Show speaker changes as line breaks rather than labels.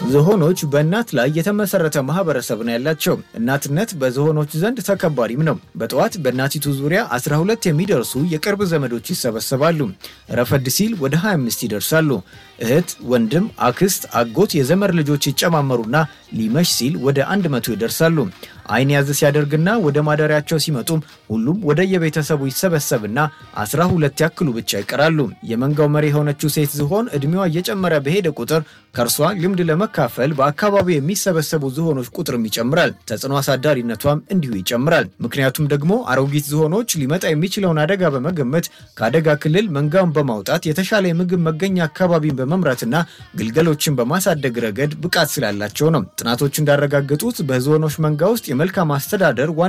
ዝሆኖች በእናት ላይ የተመሰረተ ማህበረሰብ ነው ያላቸው። እናትነት በዝሆኖች ዘንድ ተከባሪም ነው። በጠዋት በእናቲቱ ዙሪያ 12 የሚደርሱ የቅርብ ዘመዶች ይሰበሰባሉ። ረፈድ ሲል ወደ 25 ይደርሳሉ። እህት፣ ወንድም፣ አክስት፣ አጎት፣ የዘመድ ልጆች ይጨማመሩና ሊመሽ ሲል ወደ 100 ይደርሳሉ። አይን ያዝ ሲያደርግና ወደ ማደሪያቸው ሲመጡም ሁሉም ወደ የቤተሰቡ ይሰበሰብና 12 ያክሉ ብቻ ይቀራሉ። የመንጋው መሪ የሆነችው ሴት ዝሆን እድሜዋ እየጨመረ በሄደ ቁጥር ከእርሷ ልምድ ለመካፈል በአካባቢው የሚሰበሰቡ ዝሆኖች ቁጥርም ይጨምራል። ተጽዕኖ አሳዳሪነቷም እንዲሁ ይጨምራል። ምክንያቱም ደግሞ አሮጊት ዝሆኖች ሊመጣ የሚችለውን አደጋ በመገመት ከአደጋ ክልል መንጋውን በማውጣት የተሻለ የምግብ መገኛ አካባቢን በመምራትና ግልገሎችን በማሳደግ ረገድ ብቃት ስላላቸው ነው። ጥናቶች እንዳረጋገጡት በዝሆኖች መንጋ ውስጥ የመልካም አስተዳደር